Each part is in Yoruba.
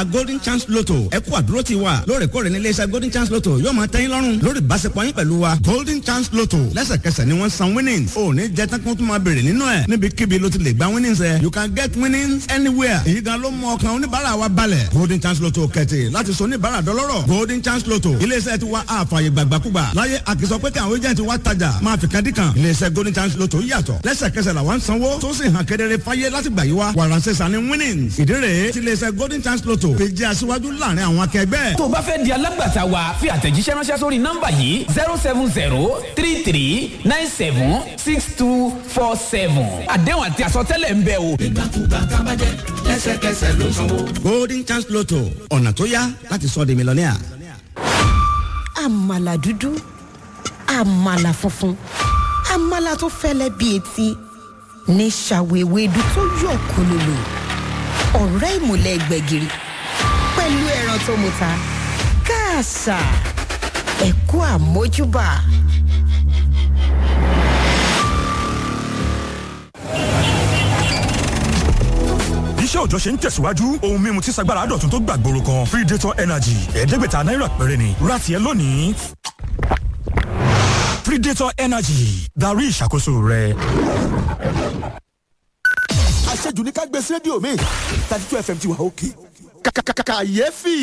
oníbàárà golden chance lotto ẹ kú àdúró ti wa lóòrèkóòrè ní iléeṣẹ́ golden chance lotto yóò máa tẹ́yìn lọ́rùn lórí ìbáṣepọ̀ yín pẹ̀lú wa golden chance lotto lẹ́sẹ̀kẹsẹ̀ ni wọ́n san winnings ò ní jẹ́ tán kí wọ́n tún máa béèrè nínú ẹ̀ níbikíbi ló ti lè gba winnings ẹ̀ you can get winnings anywhere èyí gan ló mú ọkàn oníbàárà wa balẹ̀ golden chance lotto kẹ̀tì láti sọ oníbàárà dọlọ́rọ̀ golden chance lotto iléeṣẹ́ ti wa àfààyè gbàgbàkúgbà láyé àkìsọ pé kí àwọn agent wa tajà máa fi kan dí kan iléeṣẹ́ golden chance lotto yàtọ̀ lẹ́sẹ̀kẹsẹ̀ làwọn ń sanwó tó sì hàn kedere fáyé láti gbà yí wa wàràǹsẹ̀ sani winnings ìdí rèé tí iléeṣẹ́ golden chance lotto fi jẹ́ aṣíwájú láàrin àwọn akẹgbẹ́. tó o bá fẹ́ di alágbàtà wa fi àtẹ̀jíṣẹ́ ránṣẹ́ sórí nọ́mbà yìí zero seven zero three three nine seven six two four seven àdéhùn àti àsọtẹ́lẹ̀ ń bẹ o. ìgbàkúgbà kábàjẹ́ lẹ́sẹ̀kẹsẹ̀ ló sanwó. golden chance lotto ọ̀nà tó yá láti sọ di mílíọ̀nìà. àmàlà dúdú àmàlà funfun àmàlà tó fẹ́lẹ́ bíi etí ní ṣàwéwédú tó yọ̀ kólólò ọ̀rẹ́ ìmùlẹ̀ gbẹ̀gìrì pẹ̀lú ẹran tó muta káàsà ẹ̀kú àmójúbà. iṣẹ́ òjọ́ ṣe ń tẹ̀síwájú ohun mímu tí sagbára dọ̀tun tó gbàgbóró kan predator energy ẹ̀ẹ́dẹ́gbẹ̀ta náírà péré ni rati ẹ lónìí predator energy darí ìṣàkóso rẹ. àṣejù ní ká gbé sí rédíò mi thirty two fm ti wà òkè kàkàkàkàyéfì.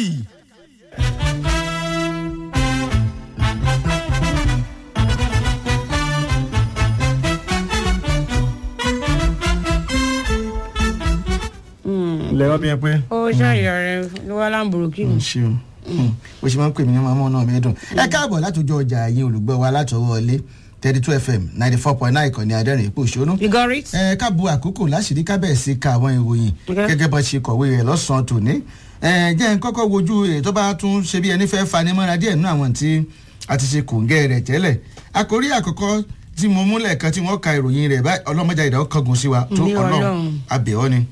lẹ́wọ́ bí ẹ pé. ó ṣàyà rẹ ló wá láǹbùrùkì mi. ṣeun bó ṣe máa ń pè mí ní màmá náà mi dùn. ẹ káàbọ̀ látòjọ ọjà yín olùgbọ́ wa látọwọ́ ilé thirty two fm ninety four point nine ìkànnì adẹ́rìn ipò òṣónú. you got it. ẹ káàbọ̀ àkókò láṣìírí kábẹ̀ẹ́sì ka àwọn ìròyìn Okay. gẹ́gẹ́ bá ṣe kọ̀wé rẹ̀ lọ́sàn-án tòní. ẹ jẹ́ n kọ́kọ́ wojú èyí tó bá tún ṣe bí ẹni fẹ́ fanimọ́ra díẹ̀ nínú àwọn tí a ti ṣe kòǹgẹ́ rẹ̀ tẹ́lẹ̀. àkórí àkọ́kọ́ tí mo múlẹ̀ kan tí wọ́n ka ìròyìn rẹ̀ báyìí ọlọ́mọdé ìdáwó kangun sí wa tó Ní ọlọ́run Ọlọ́run. abẹ́ọ́ ni.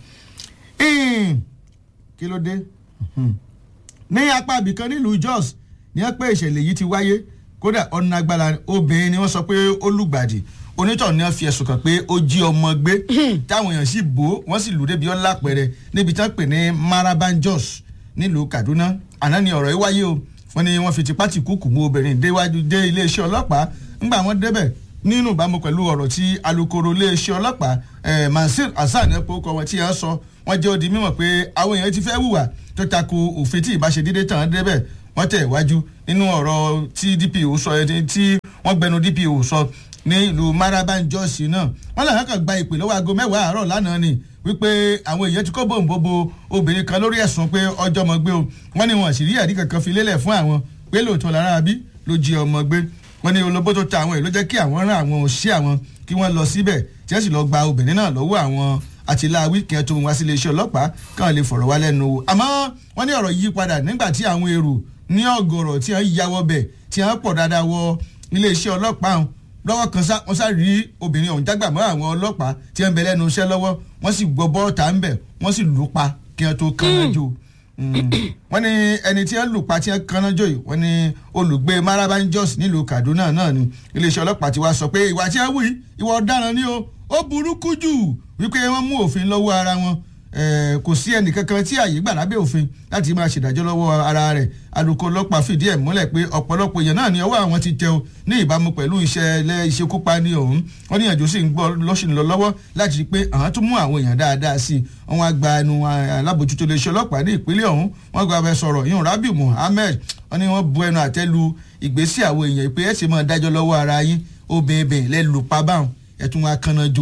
Ẹ̀ẹ́n, kí ló dé? Mhm ní apá ibìkan nílùú jos ní ẹ pé ìṣẹ̀lẹ̀ yìí ti wáyé kódà ọ̀nà agbára obìnrin ni wọ́n sọ pé ó lùgbàdì onítọ̀ ni wọ́n fi ẹ̀sùn kàn pé ó jí ọmọ gbé táwọn èèyàn sì bò ó wọ́n sì lù débi ọ̀la pẹ̀rẹ̀ níbi tí wọ́n pè ní maraban jos nílùú kaduna àná ni ọ̀rọ̀ yìí wáyé o wọ́n ní wọ́n fi tipá tì kúkú mú obìnrin déwájú dé iléeṣẹ́ ọlọ́pàá ńgbà wọ́n débẹ̀ nínú ìbámu pẹ̀lú ọ̀rọ̀ tí alūkkóró iléeṣẹ́ ọlọ́pàá eh, mansur hasan ẹ̀ pé ó kọ wọn tí wọ́n sọ wọ́n jẹ́ ó di mímọ̀ pé àwọn èèyàn ti fẹ́ hùwà tó tako òfin tí ìbáṣe dídé tàn án débẹ̀ wọ́n tẹ̀ wájú nínú ọ̀rọ̀ tí dpo sọ ẹni tí wọ́n gbẹnu dpo sọ ní ìlú maraban jos náà wọ́n làwọn kan gba ìpè lọ́wọ́ aago mẹ́wàá àárọ̀ lánàá ni wípé àwọn èèyàn ti kó bòǹbòbò obìnrin kan lórí ẹ̀sùn pé ọjọ́ ọmọ gbé o wọ́n ní wọn sì rí ẹ̀rí kankan fi lélẹ̀ fún àwọn pé lóòótọ́ lára bí ló jí ọmọ gbé wọ́n ní olóbó tó ta àwọn èèyàn ló jẹ́ kí àwọn rán àwọn òṣìṣẹ́ àwọn kí wọ́n lọ síbẹ̀ tí wọ́n sì lọ gba obìnrin náà lọ́wọ́ àwọn àtìláwí kí wọ́n tó wá sí iléeṣẹ́ ọlọ́pàá káwọn lè fọ̀rọ̀ wá lẹ́nu wò àmọ́ wọ́n ní ọ̀rọ̀ yí padà nígbà tí àwọn èrò ní ọ̀gọ̀rọ̀ tí wọ́n ya wọ bẹ̀ tí wọ́n pọ̀ dáadáa wọ iléeṣẹ́ ọlọ́pàá ọ̀hún lọ́wọ́ kan sá wọ́n sá rí obìnrin ọ̀hún jágbà mọ́ àwọn ọlọ́pàá tí wọ́n ń bẹ lẹ́nu iṣẹ́ lọ́wọ́ wọ́n sì gbọ́ bọ́ọ̀tà ń bẹ̀ wọ́n sì lù ú pa kí wọ́n tó kán náà jò wọ́n ní ẹni tí wọ́n lù pa tí wọ́n kanná jò yìí wọ́n ní olùgbé maraban jos nílùú kaduna náà ni iléeṣẹ́ ọlọ́pàá ti wá sọ pé ìwà tí wọ́n wù yìí ìwà ọ̀daràn ni o ó burúkú jù wípé wọ́n mú òfin lọ́wọ́ ara wọn Eh, kò sí ẹnì kankan tí àyè gbà lábẹ́ òfin láti máa ṣèdájọ́ lọ́wọ́ ara rẹ̀ alūkkóró ọlọ́pàá fìdí ẹ̀ múlẹ̀ pé ọ̀pọ̀lọpọ̀ èèyàn náà ni ọwọ́ àwọn ti tẹ o ní ìbámu pẹ̀lú ìṣẹ̀lẹ̀ ìṣekúpani ọ̀hún wọ́n ní ìyànjú sì ń gbọ́ lọ́sìn lọ lọ́wọ́ láti rí i pé àwọn tún mú àwọn èèyàn dáadáa sí i wọ́n wá gba ẹnu alábòjútó iléeṣẹ́ ọlọ́pàá ní ìpínlẹ̀ ọ̀hún wọ́n gba abẹ sọ̀rọ̀ yìí rabiu muhammed wọ́n ní wọ́n bu ẹnu àtẹ́ lu ìgbésí àwọn èèyàn pé ẹ̀ ṣe máa dájọ́ lọ́wọ́ ara yín obìnrin lẹ́ lù pa báwọn ẹ̀ tún wá kánná jù.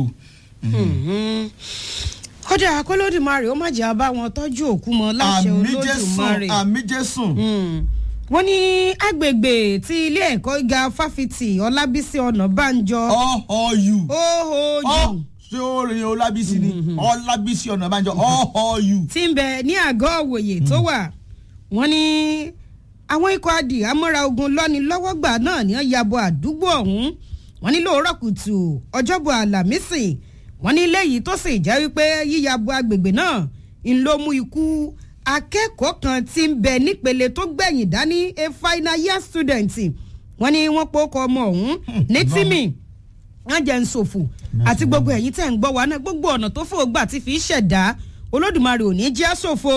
kódà kólódùmarè ó má jẹ́ abá wọn tọ́jú òkú mọ́ láṣẹ àmì jésùn olódùmarè. àmì jésùn. wọ́n ní agbègbè tí ilé ẹ̀kọ́ gíga fáfitì ọlábísí ọ̀nàbànjọ. ọ̀họ̀yù. ọ̀họ̀yù. ṣé ó rìn ọlábísí ni ọlábísí ọ̀nàbànjọ ọ̀họ̀yù. tí ń bẹ ní àgọ́ òwòye tó wà wọ́n ní àwọn ikọ̀ adì amúra ogun lọ́ni lọ́wọ́gbà náà ní ọ̀yàbọ̀ àdúgbò ọ̀hún wọ́n ní lóòrọ̀ kùtù ọjọ́bọ̀ àlàmísì wọ́n ní léyìí tó sì jẹ́ wípé yíyàbọ̀ agbègbè náà ń ló mú ikú akẹ́kọ̀ọ́ kan tí ń bẹ nípele tó gbẹ̀yìn dání a final year student wọ́n ní wọ́n pokọ̀ ọmọ ọ̀hún ní tímì wọ́n jẹ́ ń ṣòfò àti gbogbo ẹ̀yìn tẹ̀ ń gbọ́ wa náà gbogbo ọ̀nà tó fò gbà ti fi ṣẹ̀dá olódùmarè ò ní jẹ́ ṣòfò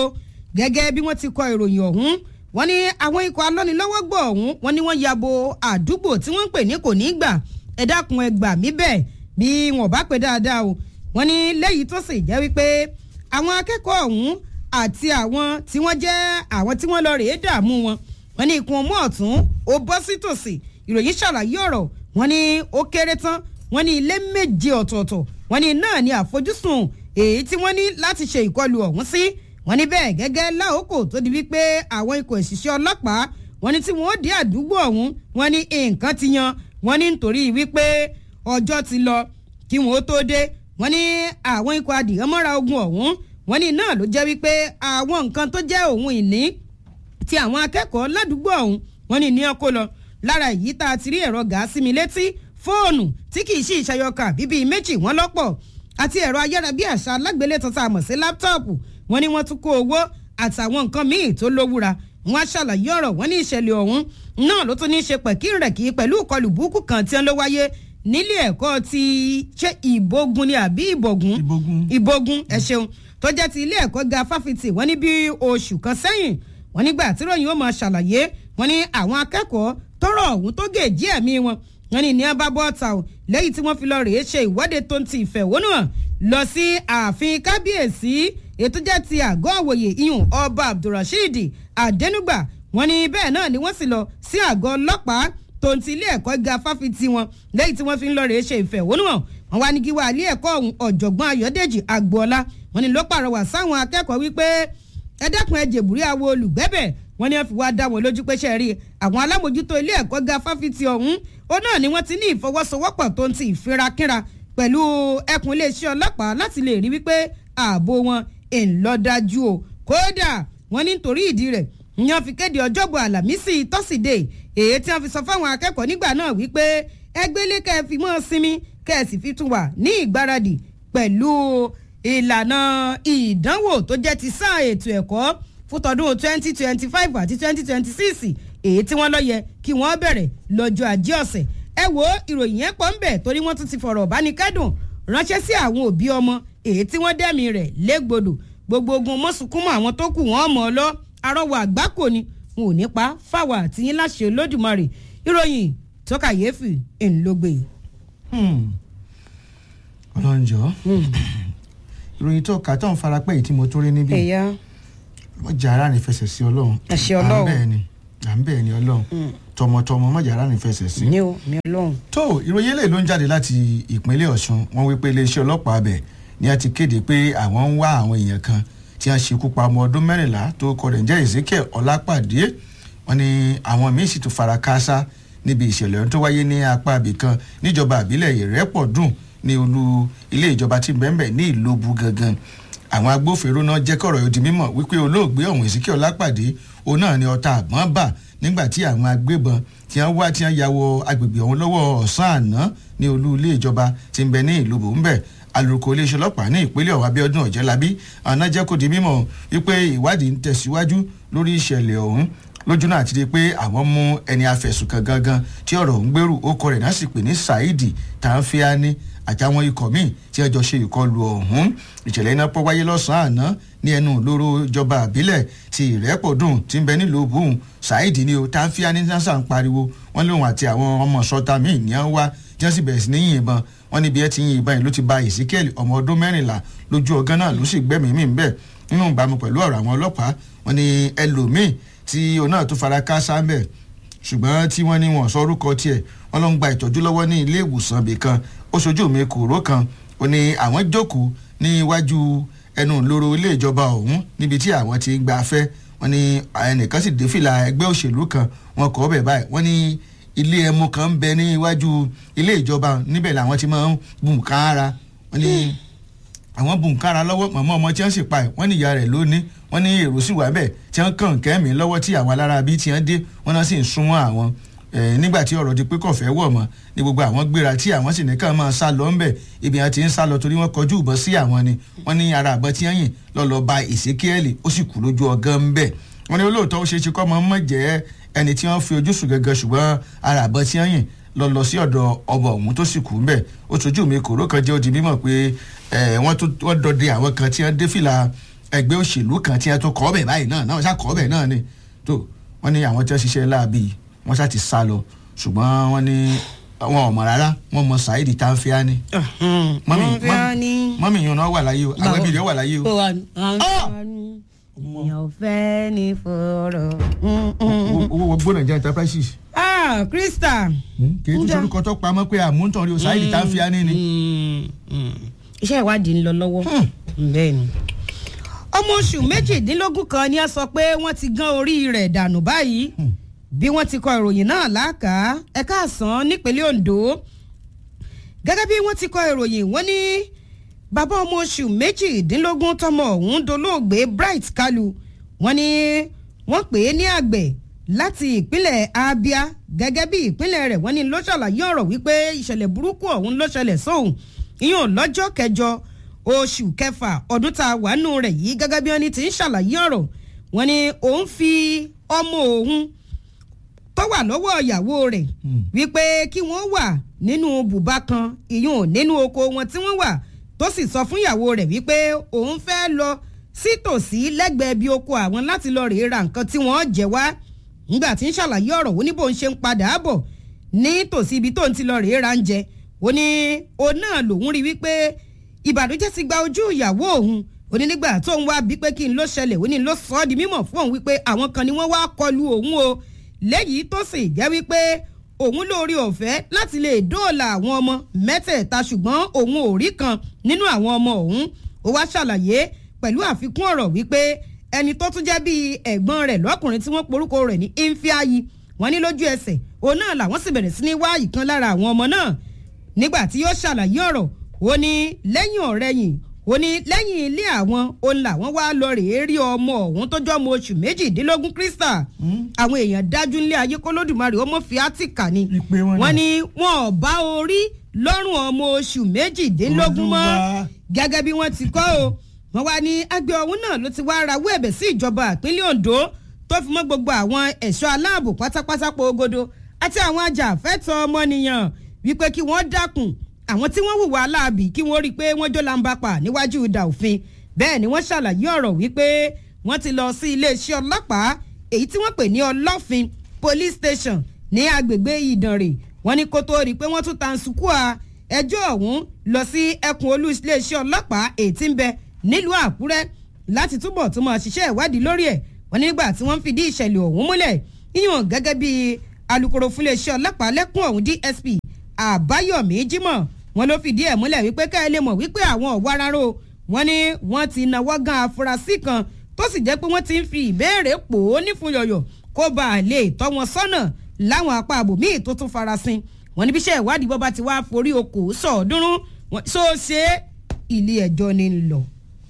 gẹ́gẹ́ bí wọ́n ti kọ ìròyìn ọ̀hún wọ́n ní àwọn ikọ̀ alọ́nilọ́wọ́gbọ̀ ọ̀hún wọ́n ní wọ́n yabo àdúgbò tí wọ́n ń pè ní kò ní gbà ẹ dákun ẹ gbà mí bẹ́ẹ̀ bí wọn bá pè dáadáa o wọ́n ní lẹ́yìn tó sì jẹ́ wípé àwọn akẹ́kọ̀ọ́ ọ̀hún àti àwọn tí wọ́n jẹ́ àwọn tí wọ́n lọ rèé dààmú wọn wọ́n ní ikùn ọmọ ọ̀tún ó bọ́ sí tòsí ìròyìn ṣàlàyé ọ̀rọ̀ wọ́n ní ó kéré tán wọ́n ní ilé méje ọ̀tọ̀ọ̀tọ̀ wọ́n ní náà ní àfojúsùn èyí tí wọ́n ní láti ṣe ìkọlù ọ̀hún sí wọ́n ní bẹ́ẹ̀ gẹ́gẹ́ láòkò tó di wípé àwọn ikọ̀ ìṣiṣẹ́ ọlọ́pàá wọ́n ní tí wọ́n ó dé àdúgbò ọ̀hún wọ́n ní nǹkan ti yan wọ́n ní nítorí wípé ọjọ́ ti lọ kí wọ́n ó tó dé wọ́n ní àwọn ikọ̀ adìyẹ́mọ́ra ogun ọ̀hún wọ́n ní náà ló jẹ́ wípé àwọn nǹkan tó jẹ́ òun ìní ti àwọn akẹ́kọ̀ọ́ ládùúgbò ọ̀hún wọ́n ní ní ọkọ lọ lára èyí tá a ti rí ẹ̀rọ gàásì mi létí fóònù tí kì í ṣe ìṣayọkà bíbí méjì wọ́n lọ́pọ̀ àti ẹ̀rọ ayárabíàṣá alágbélétan tá a mọ̀ sí láptọ́ọ̀pù wọ́n ní wọ́n tún kó owó àtàwọn nǹkan míì tó lówúra wọ́n á ṣàlàyé ọ̀rọ̀ wọ́n ní ìṣẹ̀lẹ̀ ọ̀hún náà ló tún ní í ṣe pẹ̀kírẹ̀kí pẹ̀lú ìkọlù burúkú kan tí wọ́n ló wáyé nílé ẹ̀kọ́ ti ṣe ìbógun ni àbí ìbògún ìbógun ẹ ṣeun tó jẹ́ ti ilé ẹ̀kọ́ ga fáfitì wọ́n ní bí oṣù kan sẹ́yìn wọ́n nígbà tí ròyìn ó máa ṣàlàyé wọ́n ní àwọn akẹ́kọ̀ọ́ tọrọ ọ̀hún tó gèjì ẹ̀mí wọn wọ́n ní ní abá bọ́ọ̀tà o lẹ́yìn tí wọ́n fi lọ rèé ṣe ìwọ́de tó ń ti ìfẹ̀hónúhàn lọ sí ààfin kábíyèsí ètò jẹ́ ti àgọ́ òwòye iyùn ọba abdulrasheed adenugba wọ́n ní bẹ́ẹ̀ náà ni wọ́n sì lọ sí àgọ́ ọlọ́pàá tó ń ti ilé ẹ̀kọ́ ga fáfitì wọn lẹ́yìn tí wọ́n fi ń lọ rèé ṣe ìfẹ̀hónúhàn wọ́n wá ní kí wá ilé ẹ̀kọ́ ọ̀hún ọ̀jọ̀gbọ́n ayọ̀dèjì agboola wọ́n ní ló pàrọwà sáwọn akẹ́kọ̀ọ́ wípé ẹ dẹ́kun ẹ jèbúrí àwo olùgbẹ́bẹ̀ wọ́n ní wọ́n fi wá dá wọn lójú pé ṣe rí àwọn alámòjútó ilé ẹ̀kọ́ ga fáfitì ọ̀hún ó náà ni wọ́n ti ní ìfọwọ́sowọ́pọ̀ tó ń ti ìfirakínra pẹ̀lú ẹkùn iléeṣẹ́ ọlọ́pàá láti lè rí wípé ààbò wọn ńlọdájú o kódà wọ́n ní nítorí ìdí rẹ̀ ni wọ́n fi kéde ọjọ́bọ̀ àlàmísì tọ́sídẹ̀ẹ́ èyí tí wọ́n fi sọ fáwọn akẹ́kọ̀ọ́ nígbà náà wípé ẹgbẹ́lé kẹ́ ẹ fi mọ́ sinmi kẹ́ ẹ sì fi tún wà ní ìgbáradì pẹ̀lú ìlànà ìdánwò tó jẹ́ ti sáà ètò ẹ̀kọ́ fún tọdún twenty twenty five àti twenty twenty six èyí tí wọ́n lọ yẹ kí wọ́n bẹ̀rẹ̀ lọ́jọ́ ajé ọ̀sẹ̀ ẹ wo ìròyìn yẹn pọ̀ ń bẹ̀ torí wọ́n tún ti fọ̀rọ̀ bánikẹ́dùn ránṣẹ́ sí àwọn òbí ọmọ èyí tí wọ́n dẹ́mi rẹ̀ légbodò gbogbo ogun mọ́sùnkúnmọ́ àwọn tó kù wọ́n mọ̀ ọ́ lọ arọ́wọ́ àgbákò ni wọn ò ní pa fáwọn àtìyín láṣẹ olódùmarè ìròyìn tó kàyéfì ńlọgbẹ. ọlọ́njọ́ ìròyìn tó kà tó ń farapẹ́ yìí tí mo tó rí níbí ẹ̀yà mọ̀jà ara rìn fẹsẹ̀ sí ọlọ́run Àṣẹ Ọlọ́run. à ń bẹ́ẹ̀ ni à ń bẹ́ẹ̀ ni ọlọ́run tọmọtọmọ mọ̀jà ara rìn fẹsẹ̀ sí. ní o mi ọlọ́run. tó ìròyìn eléyìí ló ń jáde láti ìpínlẹ̀ ọ̀ṣun wọ́n wí pé iléeṣẹ́ ọlọ́pàá abẹ ni a ti kéde pé àwọn ń wá àwọn èèyàn kan tí wọ́n ṣekú pa ọmọ ọdún mẹ́rìnlá tó kọ rẹ̀ ń jẹ́ ezekiel ọlápàdé wọ́n ní àwọn míín sì tún fara káásá níbi ìṣẹ̀lẹ̀ ọ̀hún tó wáyé ní apá ibì kan níjọba àbílẹ̀ ìrẹ́pọ̀dùn ní olú ilé ìjọba tí bẹ́ẹ̀ ní ìlóbu gangan àwọn agbófinró náà jẹ́ kọ̀rọ̀ yóò di mímọ̀ wípé olóògbé ọ̀hún ezekiel ọlápàdé òun náà ni ọta àgbọ̀n bà nígbà tí àwọn agbébọn tí wọ́n wá tí wọ́n ya wọ agbègbè ọ̀hún lọ́wọ́ ọ̀sán àná ní olú ilé ìjọba tí ń bẹ ní ìlú bòńbẹ̀ alūkkóró iléeṣẹ́ ọlọ́pàá ní ìpínlẹ̀ ọ̀hún abíọ́dún ọ̀jẹ́lábí àná jẹ́ kó di mímọ̀ wípé ìwádìí ń tẹ̀síwájú lórí ìṣẹ̀lẹ̀ ọ̀hún lójú náà ti di pé àwọn mú ẹni afẹ̀sùnkàn gangan tí ọ̀rọ̀ ń gbèrú ó kọ rẹ̀ náà sì pè ní saidi tàǹfíàní àtàwọn ikọ̀ míì tí ẹjọ́ ṣe ìkọlù ọ̀hún ìṣẹ̀lẹ̀ iná pọ̀ wáyé lọ́sàn-án àná ní ẹnu ìloro ìjọba àbílẹ̀ ti ìrẹ́pọ̀dùn tí ń bẹ nílùú bùn saidi ni o tàǹfíàní nasa ń pariwo wọ́n lóun àti àwọn ọmọ sọta míì ní wọ́n wá tí wọ́n sì bẹ̀rẹ̀ sí ní yìnbọn wọ́n níbi ẹ ti yin ìbọn yìí ló ti ba ezekiel ọmọ ọdún mẹ́rìnlá lójú ọgán náà ló sì gbẹ́mìí mì ń bẹ̀ nínú ìbámu pẹ̀lú ọ̀rọ̀ àwọn ọlọ́pàá wọ́n ní ẹlòmíì tí òun náà tún fara káásá ń bẹ̀ ṣùgbọ́n tí wọ́n ní wọn sọ orúkọ tiẹ̀ wọ́n ló ń gba ìtọ́jú lọ́wọ́ ní ilé ìwòsàn ibì kan ó ṣojú mi kòró kan ó ní àwọn jókòó ní iwájú ẹnu ìloro ilé ìjọba ọ̀hún níbi tí àwọn ti ń gba afẹ́ wọ́n ní ẹnìkan sì dé fìlà ẹgbẹ́ òṣèlú kan wọn kọ́ bẹ̀ báyìí wọ́n ní ilé ẹmu kan ń bẹ ní iwájú ilé ìjọba níbẹ̀ làwọn ti máa ń bùn kára wọ́n ní àwọn bùnkára lọ́wọ́ mọ̀mọ́ ọmọ tí wọ́n sì pa ẹ̀ wọ́n ní ìyá rẹ̀ lónìí wọ́n ní èrò sì wà bẹ́ẹ̀ tí wọ́n kàn kẹ́mí lọ́wọ́ tí àwọn alára bíi tí wọ́n dé wọ́n náà sì ń súnmọ́ àwọn nígbà tí ọ̀rọ̀ di pé kọ̀fẹ́ wọ̀ mọ́ ní gbogbo àwọn gbéra tí àwọn sì ní kàn máa sá lọ ńbẹ̀ ibi àwọn ti ń sá lọ torí wọ́n kọjú ìbọn sí àwọn ni wọ́n ní ara àbọ̀ tí wọ́n yìn lọ́lọ́ ba ìsékíẹ́lì ó sì kú lójú ọgán ńbẹ̀ wọ́n ní olóòótọ́ ó ṣe é ṣe kọ́ mọ́ mọ́ jẹ́ ẹni tí wọ́n fi ojú sùn gẹ́gẹ́ ṣùgbọ́n ara àbọ̀ tí wọ́n yìn lọ lọ sí ọ̀dọ̀ ọba ọ̀hún tó sì kú ń bẹ̀ ó tójú mi kòró kan jẹ́ ó di mímọ̀ pé wọ́n dọdẹ àwọn kan tí wọ́n dé fìlà ẹgbẹ́ òṣèlú kan tí wọ́n tó kọ́ ọbẹ̀ báyìí náà náà ṣá kọ́ ọbẹ̀ náà ni tó wọ́n ní àwọn tí wọ́n ṣiṣẹ́ láàbì wọ́n ṣá ti sá lọ ṣùgbọ́n wọ́n ní wọn ò mọ̀ rárá wọ́n mọ Saheed Tanfiani mọ́mí mọ́mí- mọ́mí yìí náà wà láyé o àwọn ẹbí rẹ̀ wà láyé o èèyàn fẹ́ ní fọ̀rọ̀. owó owó gbóná jẹ́ enterprises ah krista. kì í tún sorúkọ tó pamọ́ pé àmúntàn rí o Saheed Tanfiani ni. iṣẹ́ ìwádìí ń lọ lọ́wọ́ bẹ́ẹ̀ ni. ọmọ oṣù méjìdínlógún kan ni a sọ pé wọ́n ti gán orí rẹ̀ dànù báyìí bí wọ́n ti kọ ìròyìn náà láàká ẹ̀ka àsán nípínlẹ̀ Ondo gẹ́gẹ́ bí wọ́n ti kọ ìròyìn wọ́n ní bàbá ọmọ oṣù méjìdínlógún tọmọ ọ̀hún dolóògbé Bright Kalu wọ́n ní wọ́n pè é ní àgbẹ̀ láti ìpínlẹ̀ Abia gẹ́gẹ́ bí ìpínlẹ̀ rẹ̀ wọ́n ní ló ṣàlàyé ọ̀rọ̀ wípé ìṣẹ̀lẹ̀ burúkú ọ̀hún ló ṣẹlẹ̀ sóhun ìyẹn lọ́jọ́ kẹjọ oṣù kẹfà ọdún tá a wà nù rẹ̀ yìí gẹ́gẹ́ bí wọ́n ní ti ń ṣàlàyé ọ̀rọ̀ wọ́n ní òun fi ọmọ òun tó wà lọ́wọ́ ìyàwó rẹ̀ wípé kí wọ́n wà nínú bùbá kan ìyún nínú oko wọn tí wọ́n wà tó sì sọ fún ìyàwó rẹ̀ wípé òun fẹ́ lọ sítòsí lẹ́gbẹ̀ẹ́ bí oko àwọn láti lọ rèé ra nǹkan tí wọ́n jẹ wá nígbà tí ń ṣàlàyé ọ̀rọ̀ ó ní bó ń ṣe ń padà bọ̀ ní tòsí ibi tó ń ti lọ rèé ra ń jẹ ó ní òun náà lòun rí wípé ìbànújẹ́ ti gba ojú ìyàwó òun ó ní nígbà tó ń wá bí pé kí n ló ṣẹlẹ̀ ó ní ló sọ ọ́ di mímọ̀ fún òun wípé àwọn kan ni wọ́n wá kọlu òun o lẹ́yìí tó sì jẹ́ wípé òun lórí ọ̀fẹ́ láti lè dóòlà àwọn ọmọ mẹ́tẹ̀ẹ̀ta ṣùgbọ́n òun ò rí kan nínú àwọn ọmọ òun ó wá ṣàlàyé pẹ̀lú àfikún ọ̀rọ̀ wípé ẹni tó tún jẹ́ bíi ẹ̀gbọ́n rẹ̀ lọ́kùnrin tí wọ́n porúkọ rẹ̀ ní Imfiayi wọ́n ní lójú ẹsẹ̀ òun náà làwọn sì bẹ̀rẹ̀ sí ní wá ìkan lára àwọn ọmọ náà nígbà tí yóò ṣàlàyé ọ̀rọ̀ ó ní lẹ́yìn ọ̀rẹ́yìn ó ní lẹ́yìn ilé àwọn òun làwọn wá lọ rèé rí ọmọ ọ̀hún tó jọ́ ọmọ oṣù méjìdínlógún Krista àwọn èèyàn dájú nílé ayé kólódùmarè ó mọ̀ fi átíkà ni Ìpè wọn ni. wọ́n ní wọn ò bá orí lọ́rùn ọmọ oṣù méjìdínlógún mọ́ Olúwa. gẹ́gẹ́ bí wọ́n ti kọ́ o wọ́n wá ní àgbẹ̀ ọ̀hún náà ló ti wá rawọ́ ẹ̀bẹ̀ sí ìjọba ìpínlẹ̀ Ondo tó fi mọ́ gbogbo àwọn ẹ̀ṣọ́ aláàbò pátápátá pogodo àti àwọn ajàfẹ́tọ̀ ọmọnìyàn wípé kí wọ́n dákun àwọn tí wọ́n hùwà aláàbì kí wọ́n rí i pé wọ́n jó lambapa níwájú ìdà òfin bẹ́ẹ̀ ni wọ́n ṣàlàyé ọ̀rọ̀ wípé wọ́n ti lọ sí iléeṣẹ́ ọlọ́pàá èyí tí wọ́n pè ní ọlọ́fin police station ní agbègbè ìdànrè wọ́n ní kó tó rí i pé wọ́n tún tansukua ẹjọ́ ọ̀hún lọ sí ẹkùn olú iléeṣẹ́ ọlọ́pàá èyí tí ń bẹ nílùú àkúrẹ́ láti túbọ̀ tún máa ṣiṣẹ́ ìwádìí lórí ẹ̀ wọ́n ní nígbà tí wọ́n ń fìdí ìṣẹ̀lẹ̀ ọ̀hún múlẹ̀ yíyan gẹ́gẹ́ bí alukoro fún iléeṣẹ́ ọlọ́pàá lẹ́kùn ọ̀hún DSP àbáyọ̀mí jímọ̀ wọ́n ló fìdí ẹ̀ múlẹ̀ wípé ká ẹ lè mọ̀ wípé àwọn ọ̀wá rárá o wọ́n ní wọ́n ti náwó gan afurasí kan tó sì jẹ́ pé wọ́n ti ń fi ìbéèrè pò ó nífun yọ̀yọ̀ kó bá a lè tọ́ wọn sọ́nà láwọn apá àbòmíì tó tún farasin wọ́n ní bíṣẹ́ ìwádìí bọ́ bá ti wá forí okòó sọ̀ọ́dúnrún wọ́n so ṣe ilé ẹjọ́ ni ń lọ.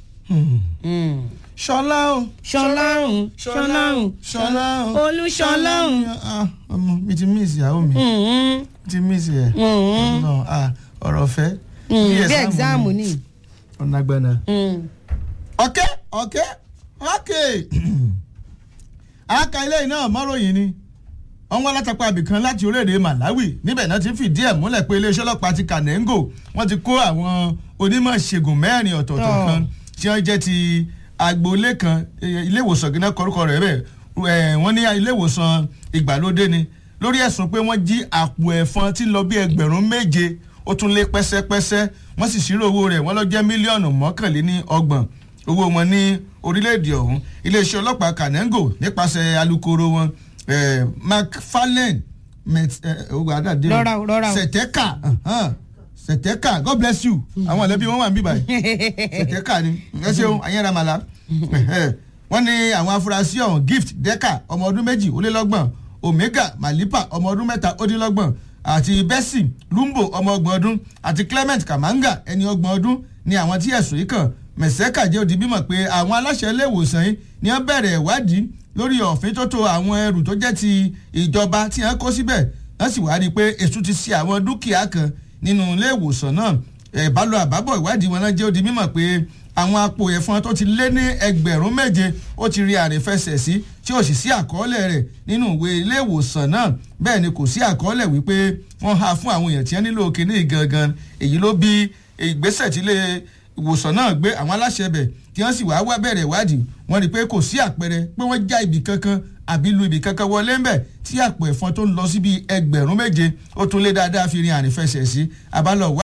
ṣọlá o ṣọláhùn ṣọláhùn ṣọlá o olùṣọláhùn. Ah, ọmọ mi ti miss ìyàwó mi mi ti miss ẹ Ọlọ́run, ah, ọ̀rọ̀ fẹ́ bí ẹ̀gzáàmù ni. ọ̀nà agbẹ́nà. Mm. ọ̀kẹ́ ọ̀kẹ́ ọ̀kẹ́ aka ilé iná mọ́ròyìn ni wọ́n wá látàpá abìkan láti orílẹ̀-èdè Malawi níbẹ̀ náà ti fìdí ẹ̀ múlẹ̀ pé iléeṣẹ́ ọlọ́pàá ti Kanengo wọ́n ti kó àwọn onímọ̀ ṣègùn mẹ́rin ọ̀tọ̀ọ̀tọ̀ Oh. kan tí wọ́n jẹ́ ti agboolé kan eh, ilé ìwòsàn gíná kọrúkọ rẹ̀ bẹ́ẹ̀ eh, wọ́n ní ilé ìwòsàn ìgbàlódé ni lórí ẹ̀sùn pé wọ́n jí àpò ẹ̀fọn tí ń lọ bí ẹgbẹ̀rún méje ó tún lé pẹ́sẹ́pẹ́sẹ́ wọ́n sì ṣírò owó rẹ̀ wọ́n lọ jẹ́ mílíọ̀nù mọ́kànléní ọgbọ̀n owó wọn ní orílẹ̀-èdè ọ̀hún iléeṣẹ́ ọlọ́pàá Kanengo nípasẹ̀ alukoro wọn eh, McFarlane met- eh, ogun àdàdé o. Rọra o, rọra o. Sẹ̀tẹ́kà uh-huh. Sẹ̀tẹ́kà God bless you àwọn ẹlẹ́bí wọn wà ń bí báyìí Sẹ̀tẹ́kà ni ẹ ṣeun ayéramala wọ́n ní àwọn afurasí ọ̀hún gift deka ọmọ ọdún méjì ó lé lọ́gbọ̀n omega malipa ọmọ ọdún mẹ́ta ó dín lọ́gbọ̀n àti bessie lumbo ọmọ ọgbọ̀n ọdún àti clement kamanga ẹni ọgbọ̀n ọdún ni àwọn tí ẹ̀sùn yìí kàn mẹ̀sẹ́kà jẹ́ òdi bímọ pé àwọn aláṣẹ ilé ìwòsàn yìí ni wọ́n bẹ̀rẹ̀ ìwádìí lórí ọ̀fin tó tó àwọn ẹrù tó jẹ́ ti ìjọba tí wọ́n kó síbẹ̀ wọ́n sì wá rí i pé èṣù ti ṣe àwọn dúkìá kan nínú ilé ìwòsàn náà ìbálò àbábọ̀ ìwádìí wọn náà jẹ́ òdi mímọ̀ pé àwọn apò ẹ̀fọn tó ti lé ní ẹgbẹ̀rún méje ó ti rí àrífẹsẹ̀ sí tí ó sì sí àkọọ́lẹ̀ rẹ̀ nínú ìwé ilé ìwòsàn náà bẹ́ẹ̀ ni kò sí àkọọ́lẹ̀ wípé wọ́n há fún àwọn èèyàn tí wọ́n nílò kíní gangan èyí ló bí ìgbésẹ̀ tí ilé ìwòsàn náà gbé àwọn aláṣẹ bẹ̀ tí wọ́n sì wá wá bẹ̀rẹ̀ ìwádìí wọ́n rí i pé kò sí àpẹẹrẹ pé wọ́n já ibì kankan àbí lu ibì kankan wọlé ńbẹ̀ tí àpò ẹ̀fọn tó ń lọ síbi ẹgbẹ̀rún méje ó tún lé dáadáa fi rin àrífẹsẹ̀ sí abálọ̀ wá.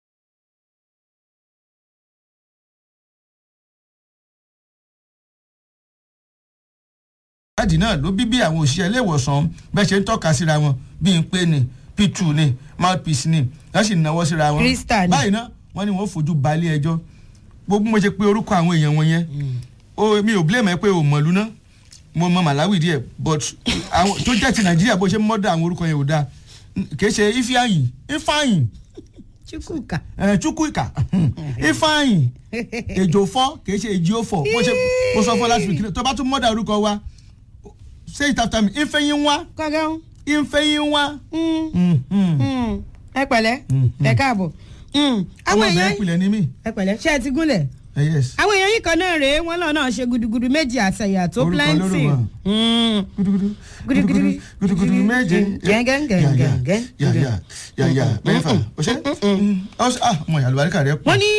ìwádìí náà ló bí bí àwọn òṣìṣẹ́ ilé ìwòsàn bẹ́ẹ̀ ṣe ń tọ́ka síra wọn bíi pé ni p2 ni mouthpiece ni wọ́n sì náwó síra wọn. Crystal ni. báyìí náà wọ́n ní wọ́n fojú balẹ̀ ẹjọ́ gbogbo mo ṣe pé orúkọ àwọn èèyàn wọn yẹn o mi ò blame ẹ pé o mọ̀lú náà mo mọ Malawi díẹ̀ but àwọn tó jẹ́ ti Nàìjíríà bó ṣe mọ́dà àwọn orúkọ yẹn ò dáa kì í ṣe Ifeanyi Ifeanyi chukwuka ẹ Chukwuka Ifeanyi Ejofo kì í ṣe Ejiofo bó ṣe mo sọ fún last week tó bá tún mọ́dà orúkọ wa say it after me Ifeyinwa kọ́gán Ifeyinwa. Mm, mm. ẹ pẹ̀lẹ́ ẹ káàbọ̀ Mm, àwọn ọmọ èèyàn bẹ̀rẹ̀ pilẹ̀ ni mí. ẹ pẹ̀lẹ́ ṣé ẹ ti gúnlẹ̀ Eh, yes. àwọn èèyàn yìí kan náà rèé wọn lọ náà ṣe gudugudu méjì àtẹyà tó Orúkọ plenty lórúkọ. Mm. gudugudu Gudugudu. gudugudu méje Gẹ́gẹ́gẹ́gẹ́gẹ́. yàyà yàyà mẹ́fà ọṣẹ ọṣẹ ah ọmọ ìyá àlùbáríkà rẹ pọ̀ wọ́n ní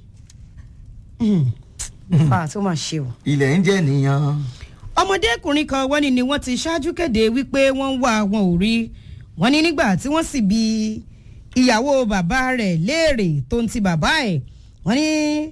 fa tó máa ṣe o. ilẹ̀ ń jẹ́ nìyàn. ọmọdékùnrin kan wọ́n ní ni wọ́n ti ṣáájú kéde wípé wọ́n ń wá wọn ò rí wọ́n ní nígbà tí wọ́n sì bi ìyàwó bàbá rẹ̀ léèrè tó ń ti bàbá ẹ̀ wọ́n ní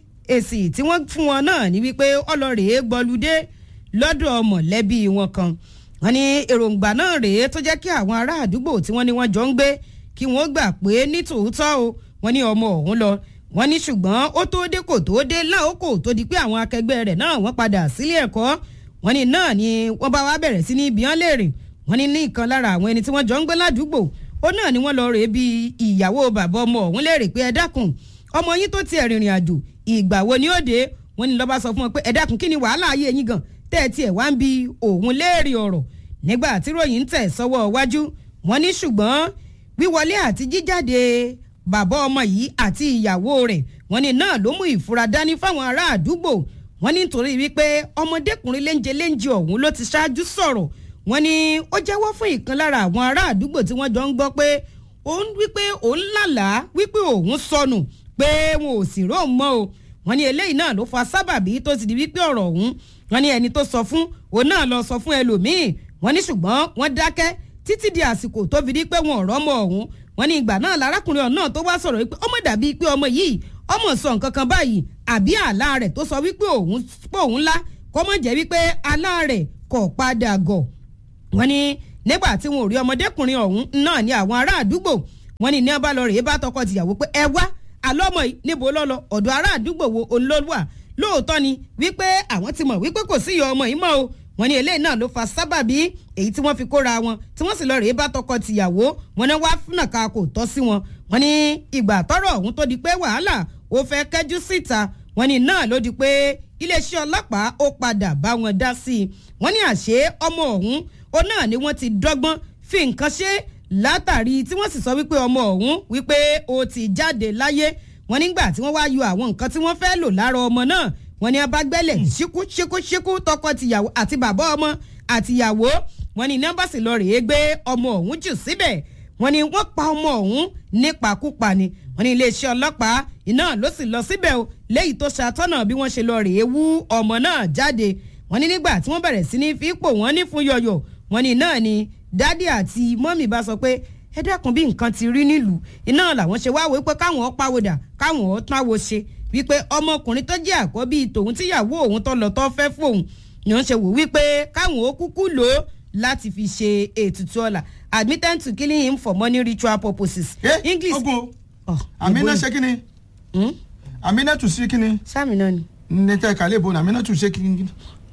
èsì tí wọ́n fún wọn náà ní wípé ọlọ́rẹ̀ẹ́ gbọ́lúdé lọ́dọ̀ mọ̀lẹ́bí wọn kan wọ́n ní èròǹgbà náà rèé tó jẹ́ kí àwọn ará àdúgbò tí wọ́n ní wọ́n jọ ń gbé kí wọ́n gbà pé ní tòótọ́ o wọ́n ní ọmọ ọ̀hún lọ wọ́n ní ṣùgbọ́n ó tó dé kò tó dé láòkò tó di pé àwọn akẹgbẹ́ rẹ̀ náà wọ́n padà sílé ẹ̀kọ́ wọ́n ní náà ni wọ́n bá wá bẹ̀rẹ̀ sí ní ibi hàn léèrè wọ́n ní ní ìkan lára àwọn ẹni tí wọ́n jọ ń gbé ládùúgbò ó náà ni wọ́n lọ rèé bí ìyàwó bàbá ọmọ ọ̀hún léèrè pé ẹ dákun ọmọ yín tó tiẹ̀ rìnrìn àjò ìgbà wo ni ó dé wọ́n ní lọ́ba sọ fún wọn pé ẹ dákun kí ni wàhálà ayé yín gan tẹ́ ẹ tiẹ̀ wá ń bi òun léèrè ọ̀rọ̀ nígbà tí ròyìn ń tẹ̀ sọ́wọ́ iwájú wọ́n ní ṣùgbọ́n wíwọlé àti jíjáde bàbá ọmọ yìí àti ìyàwó rẹ̀ wọ́n ní náà ló mú ìfura dání fáwọn ará àdúgbò wọ́n ní nítorí wípé ọmọdékùnrin léńjẹ léńjẹ ọ̀hún ló ti ṣáájú sọ̀rọ̀ wọ́n ní ó jẹ́wọ́ fún ìkan lára àwọn ará àdúgbò tí wọ́n jọ ń gbọ́ pé òun wípé òun lálàá wípé òun sọnù pé wọn ò sì rò mọ́ o wọ́n ní eléyìí náà ló fa sábàbí tó ti di wípé ọ̀rọ̀ ọ̀hún wọ́n ní ẹni tó sọ fún òun náà lọ sọ fún ẹlòmíì wọ́n ní ṣùgbọ́n wọ́n dákẹ́ títí di àsìkò tó fi di pé wọn ò rọ́mọ ọ̀hún wọ́n ní ìgbà náà lárákùnrin ọ̀hún náà tó wá sọ̀rọ̀ wípé ọmọ dàbí pé ọmọ yìí ọmọ sọ nǹkan kan báyìí àbí àlá rẹ̀ tó sọ wípé òun pé òun lá kọ́mọ jẹ́ wípé àlá rẹ̀ kò padà gọ̀ wọ́n ní nígbà tí wọn ò rí ọmọdékùnrin ọ̀hún náà ní àwọn ará àdúgbò wọ́n ní ní ọba lọ rèé bá tọkọ tìyàwó pé ẹ wá àlọ́mọ yìí níbo lọ́lọ́ ọ̀dọ̀ ará àdúgbò wo olólùwà lóòótọ́ ni wípé àwọn ti mọ̀ wípé kò sí ìyá ọmọ yìí mọ́ o wọ́n ní eléyìí náà ló fa sábàbí èyí tí wọ́n fi kóra wọn tí wọ́n sì lọ rèé bá tọkọ tìyàwó wọn náà wá fúnà ká kò tọ́ sí wọn wọ́n ní ìgbà tọ́rọ̀ ọ̀hún tó di pé wàhálà ó fẹ́ kẹ́jú síta wọ́n ní náà ló di pé iléeṣẹ́ ọlọ́pàá ó padà bá wọn dá sí i wọ́n ní àṣé ọmọ ọ̀hún ó náà ni wọ́n ti dọ́gbọ́n fi nǹkan ṣe látàrí tí wọ́n sì sọ wípé ọmọ ọ̀hún wípé ó ti jáde láyé wọ́n nígbà tí wọ́n wá yọ àwọn nǹkan tí wọ́n fẹ́ lò lára ọmọ náà wọ́n ní abágbẹ́lẹ̀ ṣíkú ṣíkú ṣíkú tọkọ tìyàwó àti bàbá ọmọ àtìyàwó wọ́n ní nọ́mbà sì lọ rèé gbé ọmọ ọ̀hún jù síbẹ̀ wọ́n ní wọ́n pa ọmọ ọ̀hún nípakúpa ni wọ́n ní iléeṣẹ́ ọlọ́pàá iná ló sì lọ síbẹ̀ o léyìí tó ṣàtọ́nà bí wọ́n ṣe lọ rèé wú ọmọ náà jáde wọ́n ní nígbà tí wọ́n bẹ̀rẹ̀ sí ní fi pò wọ́n ní fún yọ̀yọ̀ wọ́n ní náà ni dádì àti mọ́mì bá sọ pé ẹ dákun bí nǹkan ti rí nílùú iná làwọn ṣe wáwé pé káwọn ó pàwọ́dà káwọn ó táwo ṣe wípé ọmọkùnrin tó jẹ́ àkọ́bí tòun tíyàwó òun tó lọ tó fẹ́ fóun ni wọ́n ṣe wò wípé káwọn ó kúkú lò ó láti fi ṣe ètùtù ọ̀la admitted to killing him for money ritual purposes. Eh, english ogun Oh, amina ìbò- ṣe kí ni Hmm? amina tún sí kí ni sáàmì náà ni ní tẹ́ kálẹ̀ ìbò ní amina tún ṣe kí ni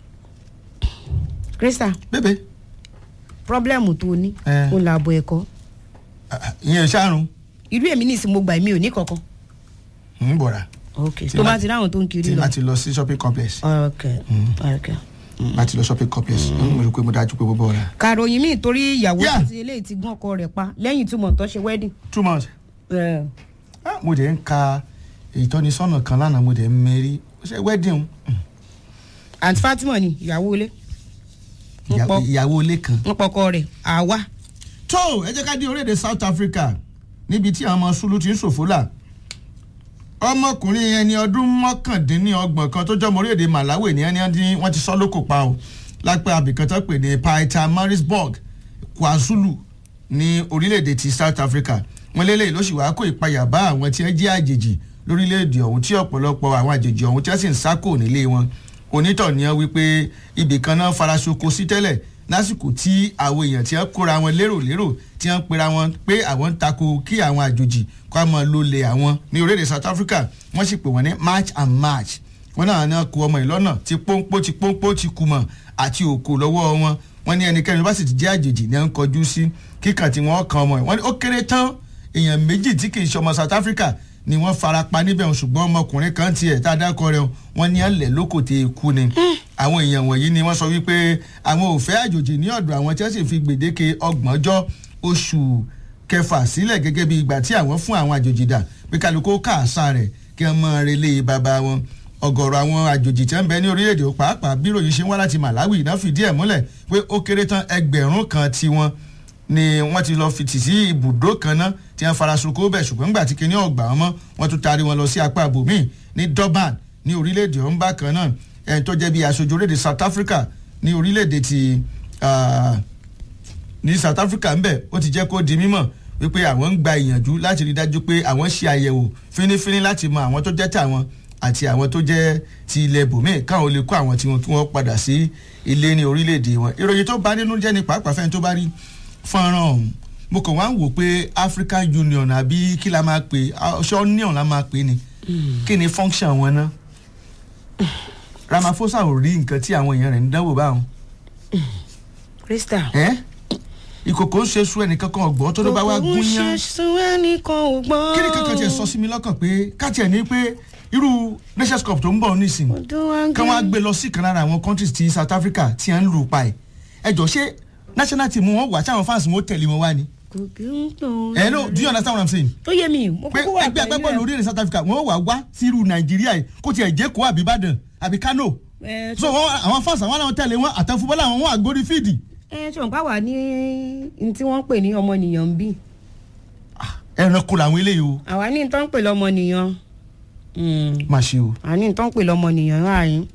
krista bébè problem tó o ní Eh. o là bọ ẹ̀kọ́ ìyẹn ṣàrùn irú èmi ní ìsìn mo gbà mí ò ní kankan. ń bọ̀ra ok Tí tó ma- bá ti ráwọn tó ń kiri tí lọ. bá ti lọ sí shopping complex ok ok. bá ti lọ shopping complex mo rò pé mo dájú pé mo bọ̀ra kàròyìn míì torí ìyàwó Yeah. àti eléyìí ti gún ọkọ rẹ̀ pa lẹ́yìn tí mọ̀tọ́ ṣe wedding. two months Eh, Ah, mo dẹ̀ ń ka ìtọ́nisọ́nà kan lánàá mo dẹ̀ ń mẹ́rí ṣe wedding àǹtí fatima ni ìyàwó ilé ń ìyá- pọ ìyàwó ilé kan. ń pọkọ rẹ̀ àwa. tó ẹ jẹ́ ká dé orílẹ̀-èdè south africa níbi tí àwọn ọmọ sulu ti ń ṣòfò là ọmọkùnrin ẹni ọdún mọ́kàndínlọ́gbọ̀n kan tó jọmọ orílẹ̀-èdè malawi ní ẹni ọdún wọ́n ti sọ lóko pa o lápẹ́ abìkan tó pè ní paita marisburg kwazulu ní orílẹ̀-èdè ti south africa wọ́n lélẹ̀ ló sì wá kó ìpayà bá àwọn tí wọ́n jẹ́ àjèjì lórílẹ̀-èdè ọ̀hún tí ọ̀pọ̀lọpọ̀ àwọn àjèjì ọ̀hún tí wọ́n sì ń sákò nílé wọn onítọ̀ ni wọ́n wípé ibì kan náà faraṣoko sí tẹ́lẹ̀ lásìkò tí àwọn èèyàn tí wọ́n kóra wọn lérò lérò tí wọ́n pera wọn pé àwọn ń tako kí àwọn àjòjì kó àmọ́ ló lè àwọn ní orílẹ̀-èdè south africa wọ́n sì pè wọ́n ní march and march wọ́n náà náà kó ọmọ ìlọ́nà tí pọ́npọ́ tí pọ́npọ́ ti kùmọ̀ àti òkò lọ́wọ́ wọn wọ́n ní ẹnikẹ́ni bá sì ti jẹ́ àjèjì ní à ń kọjú sí kíkàn tí wọ́n kan ọmọ ẹ̀ wọ́n ní ó kéré tán èèyàn méjì tí kì í ṣe ọmọ south africa ni wọ́n fara pa níbẹ̀ wọn ṣùgbọ́n ọmọkùnrin kan tiẹ̀ tá a dákọ rẹ̀ wọ́n ní ẹ̀lẹ́ lóko tẹ ikú ni àwọn èèyàn wọ̀nyí ni wọ́n sọ wípé àwọn ò fẹ́ àjòjì ní ọ̀dọ̀ àwọn tí wọ́n sì fi gbèdéke ọgbọ̀njọ́ oṣù kẹfà sílẹ̀ gẹ́gẹ́ bí ìgbà tí àwọn fún àwọn àjòjì dà pé kálukó káàsà rẹ̀ kí wọ́n mọ relé bàbá wọn ọ̀gọ̀rọ̀ àwọn àjòjì tí wọ́n bẹ ní orílẹ̀-èdè pàápàá bí ròyìn ṣe ń wá láti malawi náà fìdí ẹ̀ múlẹ̀ pé ó kéré tán ẹgbẹ̀rún kan tiwọn ni wọ́n ti lọ fi tì sí ibùdó kan náà tí wọ́n fara sunko bẹ̀ ṣùgbọ́n nígbà tí kinní ọ̀gbà wọn mọ́ wọ́n tún taari wọn lọ sí apá ibòmíì ní durban ní orílẹ̀-èdè ọ̀hún bákan náà ẹni tó jẹ́ bí aṣojú orílẹ̀-èdè south africa ní orílẹ̀-èdè ti ní south africa ń bẹ̀ ó ti jẹ́ kó di mímọ̀ wípé àwọn ń gba ìyànjú láti rí dájú pé àwọn ṣe àyẹ̀wò fínífíní láti mọ àwọn tó jẹ́ tàwọn àti àwọn tó jẹ́ ti ilẹ̀ bòmíì káwọn lè kó àwọn tiwọn kí wọ́n padà sí ilé ní orílẹ̀-èdè wọn ìròyìn tó bá nínú jẹ́ ní pàápàá fẹ́ni tó bá rí fọ́nrán ọ̀hún mo kàn wá ń wò pé african union àbí kí la máa pè ṣé union la máa pè ni kí ni function wọn ná ramaphosa ò rí nǹkan tí àwọn èèyàn rẹ̀ ń dánwò báwọn. krista. ẹ ìkòkò ń ṣe sún ẹnìkan kan ọgbọ́n tó ló bá wá gún yán kò ń ṣe sun ẹnìkan ò gbọ́n. kí ni kankan tiẹ̀ sọ sí mi lọ́kàn pé káàtì ẹ̀ ní pé irú nations cup tó ń bọ̀ nísìn kí wọ́n á gbé lọ sí kan lára àwọn countries ti south africa tí à ń lù pa ẹ̀ ẹ jọ ṣé national team wọn wà sáwọn fans wọn tẹ̀lé wọn wá ni. kò kí ń tó. hello do you understand what i'm saying. tó yé mi mo pé kúkú wà ẹgbẹ́ agbábọ́ọ̀lù orílẹ̀ south africa wọ́n wà wá sí irú nàìjíríà yìí kó tiẹ̀ jẹ́ kó àbí ìbàdàn àbí kano. ẹ so wọn àwọn fans àwọn làwọn tẹ̀lé wọn àtẹ̀fúbọ́lá àwọn wọn àgórí fíìdì. ẹ ṣùgbọ́n bá wà ní ní tí wọ́n ń pè ní ọmọnìyàn bí. ẹranko làwọn eléyìí o. àwa ní tó ń pè lọmọnìyàn. má ṣe o. àwa ní tó ń pè lọmọnìyàn láàyè.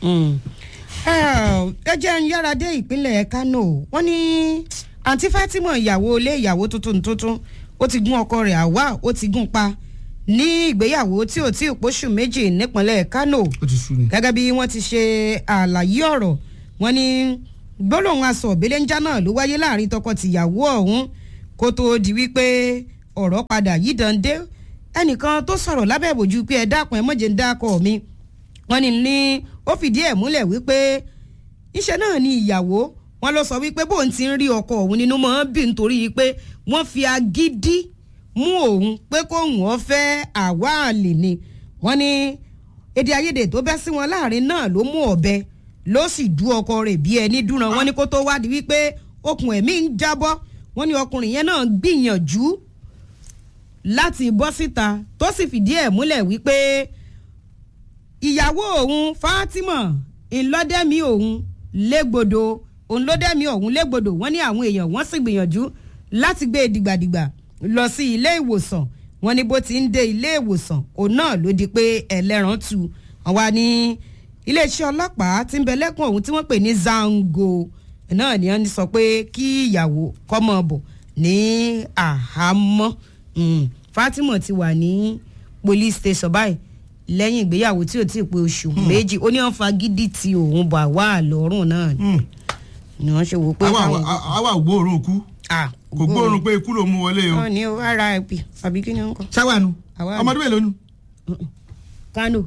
ẹ jẹ́ ń yára dé ìpínlẹ̀ kano wọ́n ní àǹtí fatima ìyàwó ilé ìyàwó tuntun tuntun ó ti gún ọkọ rẹ̀ àwa ó ti gún pa ní ìgbéyàwó tí ò tí ì pósù méjì nípínlẹ̀ kano ó ti sú ni. gẹ́gẹ́ bí wọ́n ti ṣe àlàyé ọ̀rọ̀ wọ́n ní gbólóhùn aṣọ òbílẹ̀njá náà ló wáyé láàrin tọkọ-tìyàwó ọ̀hún kó tóó di wípé ọ̀rọ̀ padà yí dande ẹnìkan tó sọ̀rọ̀ lábẹ́ ìbòjú pé ẹ dákun ẹ mọ̀jẹ̀ ń dákọ̀ mi wọ́n ní ní ó fìdí ẹ̀ múlẹ̀ wípé iṣẹ́ náà ni ìyàwó wọn lọ sọ wípé bóun ti ń rí ọkọ òun nínú mọ́ bí nítorí pé wọ́n fi agídí mú òun pé kóun ọ fẹ́ àwa àlè ni wọ́n ní èdè àìyedè tó bẹ́ sí wọn láàrin náà ló mú ọ̀bẹ ló sì dú ọkọ rẹ̀ bí ẹni dúnra wọ́n ní kó tó wádìí wípé okùn ẹ̀mí ń jábọ́ wọ́n ní ọkùnrin yẹn náà gbìyànjú láti bọ́ síta tó sì fìdí ẹ̀ múlẹ̀ wípé ìyàwó òun fatima ńlọdẹ́mi òun légbodò òun ló dẹ́mi ọ̀hún légbodò wọ́n ní àwọn èèyàn wọ́n sì gbìyànjú láti gbé e dìgbàdìgbà lọ sí ilé ìwòsàn wọ́n ní bó ti ń dé ilé ìwòsàn òun náà ló di pé ẹlẹ́ran tu wọ́n wá ní iléeṣẹ́ ọlọ́pàá tí ń bẹ lẹ́kùn ọ̀hún tí wọ́n pè ní zango náà ni wọ́n sọ pé kí ìyàwó kọ́mọ bọ̀ ní àhámọ́ fatima ti wà ní police station báyìí lẹ́yìn ìgbéyàwó tí ò tí ì pé oṣù méjì ó ní wọ́n fagídí ti òun bà wá lọ́rùn náà ni wọ́n ṣe wò pé. àwa ò gbóòórùn kú kò gbóòórùn pé ikú ló mú wọlé o. wọn ní o rip àbí kí ni wọn kọ. sáwàánu ọmọdún mélòó nu. kánò.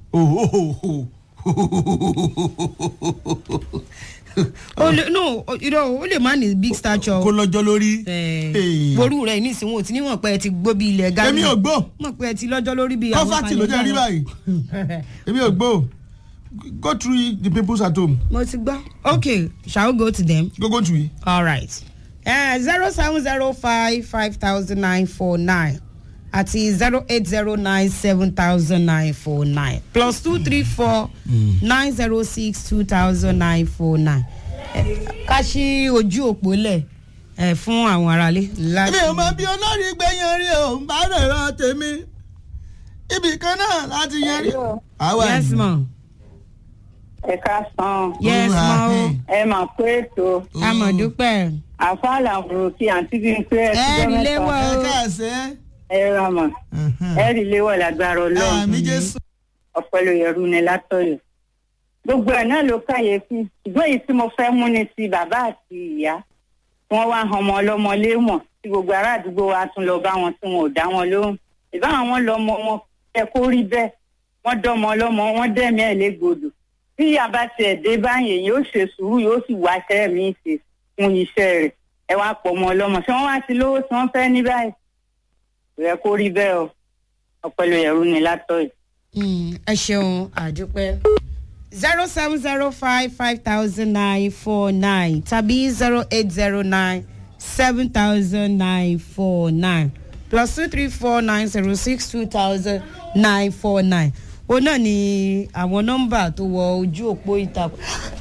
o lè no irọ́ o lè má ní big stature. kó lọ́jọ́ lórí. ború rẹ̀ nísìnyí wọn ò tí níwọ̀n pé ẹ ti gbó bí ilẹ̀ ghana. èmi ò gbó. mọ̀ pé ẹ ti lọ́jọ́ lórí bí àwọn kọ́fàtì ló jẹ́ rí báyìí èmi ò gbó go through the people's at home. mo ti gbọ́ okay shall we go to them. go go through it. all right zero seven zero five five thousand nine four nine àti zero eight zero nine seven thousand nine four nine plus two three four nine zero six two thousand nine four nine ká ṣí ojú òpó lẹ̀ fún àwọn aráalé. èmi ò mọ bí olórí gbẹ̀yìn rí o ń bá rẹ̀ rán tèmi ibì kan náà láti yanrí. Hello. àwa yes ni. ma ẹ káàsán yes ma o Olúwa, ẹ mà pé ètò amọ̀dúpẹ́ àfáàlà òròkì àǹtí bíi pé ẹ ti ẹ jọ rí mẹ́ta léwọ́ ẹ o káàsẹ́. ẹ ra mọ̀ ẹ rí léwọ̀ lágbára ọlọ́run àmì jésù. ọ̀pẹ̀lú yẹ̀rù ni látọ̀yọ̀ gbogbo ẹ̀ náà ló káyèéfì ṣùgbọ́n èyí tí mo fẹ́ mú ni ti bàbá àti ìyá wọ́n wá ọmọ ọlọ́mọ léèmọ̀ tí gbogbo ará àdúgbò wa tún lọ bá wọn tí wọn ò dá wọn lóhùn ìbáwọn wọn lọmọ wọn ẹ kó rí bẹ́ẹ̀ wọ́n dọ́mọ ọlọ́mọ wọ́n dẹ́mi ẹ̀ légbodò bí ìyá bá tiẹ̀ dé báyìí yóò ṣe sùúrù yóò sì wá iṣẹ́ mi ṣe fún iṣẹ́ rẹ̀ ẹ wá pọ̀ ọmọ ọlọ́mọ ṣé wọ́n wá ti lówó tí wọ́n fẹ́ ní báyìí kò yẹ kó rí bẹ́ẹ̀ o ọ̀pẹ̀lú yẹ̀rù ni látọ̀yọ̀. Mm, ẹ ṣeun àdúpẹ́ zero seven zero five five thousand nine four nine tàbí zero eight zero nine seven thousand nine four nine plus two three four nine zero six two thousand nine four nine o náà ni àwọn nọ́mbà tó wọ ojú òpó ìtàkùn.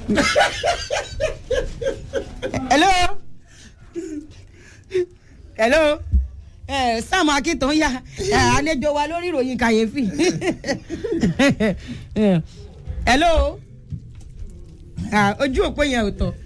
hello hello ẹ sam akitan ya ẹ àlejò wa lórí ìròyìn kàyéfì hello Ah, ojú òpó yẹn ò tọ